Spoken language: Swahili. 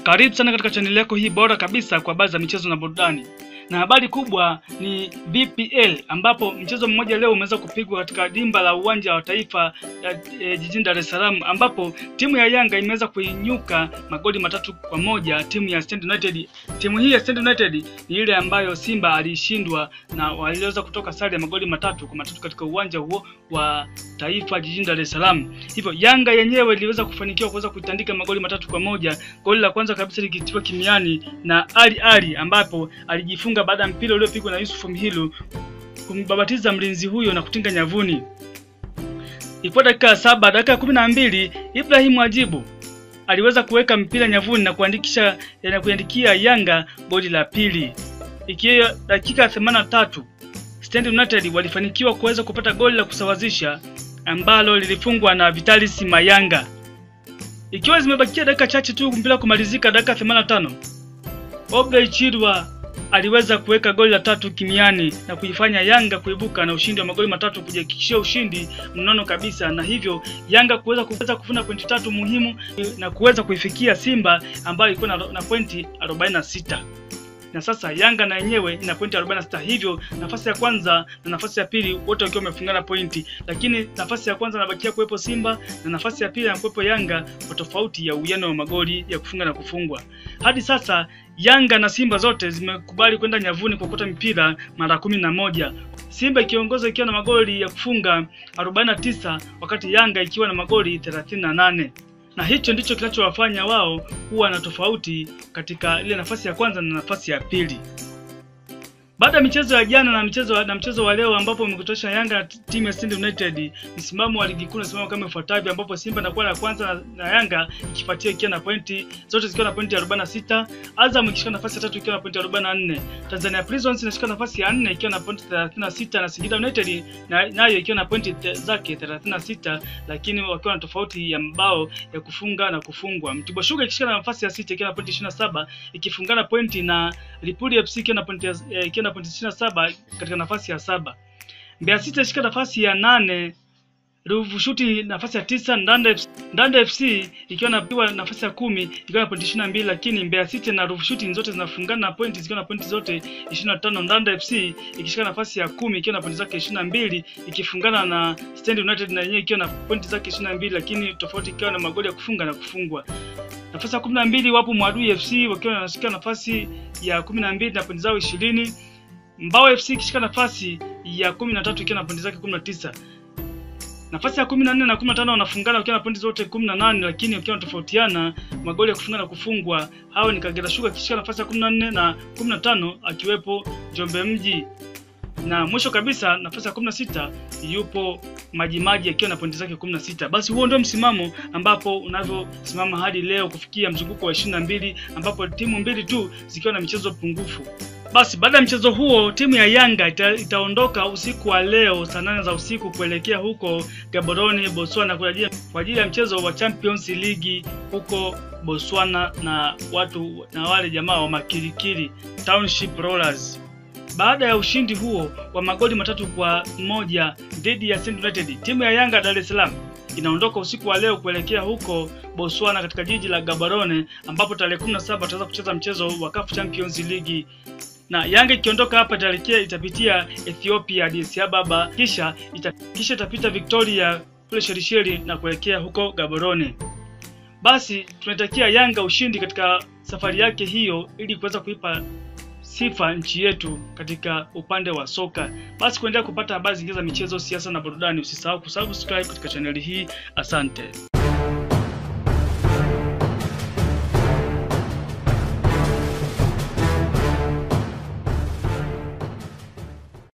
Karibu sana katika chaneli yako hii bora kabisa kwa habari za michezo na burudani. Na habari kubwa ni VPL ambapo mchezo mmoja leo umeweza kupigwa katika dimba la uwanja wa taifa e, jijini Dar es Salaam ambapo timu ya Yanga imeweza kuinyuka magoli matatu kwa moja timu ya Stand United. Timu hii ya Stand United ni ile ambayo Simba alishindwa na waliweza kutoka sare ya magoli matatu kwa matatu katika uwanja huo wa taifa jijini Dar es Salaam. Hivyo Yanga yenyewe iliweza kufanikiwa kuweza kuitandika magoli matatu kwa moja. Goli la kwanza kabisa likitiwa kimiani na Ali Ali ambapo alijifunga baada ya mpira uliopigwa na Yusuf Mhilu kumbabatiza mlinzi huyo na kutinga nyavuni. Ilikuwa dakika ya saba, dakika ya kumi na mbili Ibrahim Ajibu aliweza kuweka mpira nyavuni na kuandikisha na kuandikia Yanga goli la pili. Ikiwa dakika ya themanini na tatu Stand United walifanikiwa kuweza kupata goli la kusawazisha ambalo lilifungwa na Vitalis Mayanga. Ikiwa zimebakia dakika chache tu mpira kumalizika, dakika 85 Obrey Chirwa aliweza kuweka goli la tatu kimiani na kuifanya Yanga kuibuka na ushindi wa magoli matatu kujihakikishia ushindi mnono kabisa, na hivyo Yanga kuweza kuweza kufuna pointi tatu muhimu na kuweza kuifikia Simba ambayo ilikuwa na, na pointi 46 na sasa Yanga na yenyewe ina pointi 46, hivyo nafasi ya kwanza na nafasi ya pili wote wakiwa wamefungana pointi, lakini nafasi ya kwanza inabakia kuwepo Simba na nafasi ya pili inakuwepo Yanga kwa tofauti ya uwiano wa magoli ya kufunga na kufungwa. Hadi sasa Yanga na Simba zote zimekubali kwenda nyavuni kuokota mipira mara kumi na moja. Simba ikiongoza ikiwa na magoli ya kufunga 49 wakati Yanga ikiwa na magoli 38 na hicho ndicho kinachowafanya wao kuwa na tofauti katika ile nafasi ya kwanza na nafasi ya pili. Baada ya michezo ya jana na mchezo na mchezo wa leo ambapo umekutosha Yanga na timu ya Stand United, msimamo wa ligi kuu unasimama kama ifuatavyo, ambapo Simba inakuwa la kwanza na, na Yanga ikifuatia ikiwa na pointi zote zikiwa na pointi 46, Azam ikishika nafasi ya tatu ikiwa na pointi 44, Tanzania Prisons inashika nafasi ya nne ikiwa na pointi 36 na Singida United nayo na ikiwa na pointi zake 36, lakini wakiwa na tofauti ya mabao ya kufunga na kufungwa. Mtibwa Sugar ikishika nafasi ya sita ikiwa na pointi 27 ikifungana pointi na Lipuli FC ikiwa na pointi ikiwa na pointi 27 katika nafasi ya saba. Mbeya City ishika nafasi ya nane, Ruvu Shuti nafasi ya tisa, Ndanda FC, Ndanda FC ikiwa na piwa nafasi ya kumi ikiwa na pointi 22, lakini Mbeya City na Ruvu Shuti zote zinafungana na pointi zikiwa na pointi zote 25. Ndanda FC ikishika nafasi ya kumi ikiwa na pointi zake 22 ikifungana na Stand United na yenyewe ikiwa na pointi zake 22, lakini tofauti ikiwa na magoli ya kufunga na kufungwa. Nafasi ya 12 wapo Mwadui FC wakiwa wanashika nafasi ya 12 na pointi zao 20. Mbao FC ikishika nafasi ya 13 ikiwa na pointi zake 19. Nafasi ya 14 na 15 wanafungana wakiwa na pointi zote 18, lakini wakiwa wanatofautiana magoli ya kufunga na kufungwa. Hao ni Kagera Sugar ikishika nafasi ya 14 na 15 akiwepo Njombe Mji. Na mwisho kabisa nafasi ya 16 yupo Majimaji akiwa na pointi zake 16. Basi huo ndio msimamo ambapo unavyosimama hadi leo kufikia mzunguko wa 22 ambapo timu mbili tu zikiwa na michezo pungufu. Basi baada ya mchezo huo timu ya Yanga ita, itaondoka usiku wa leo saa nane za usiku kuelekea huko Gaborone, Botswana kwa ajili ya mchezo wa Champions League huko Botswana na watu na wale jamaa wa Makirikiri Township Rollers. Baada ya ushindi huo wa magoli matatu kwa moja dhidi ya Stand United, timu ya Yanga Dar es Salaam inaondoka usiku wa leo kuelekea huko Botswana katika jiji la Gaborone ambapo tarehe 17 wataweza kucheza mchezo wa CAF Champions League na Yanga ikiondoka hapa itaelekea itapitia Ethiopia Addis Ababa, kisha ita, kisha itapita Victoria kule Shelisheli na kuelekea huko Gaborone. Basi tunatakia Yanga ushindi katika safari yake hiyo ili kuweza kuipa sifa nchi yetu katika upande wa soka. Basi kuendelea kupata habari zingine za michezo, siasa na burudani, usisahau kusubscribe katika chaneli hii. Asante.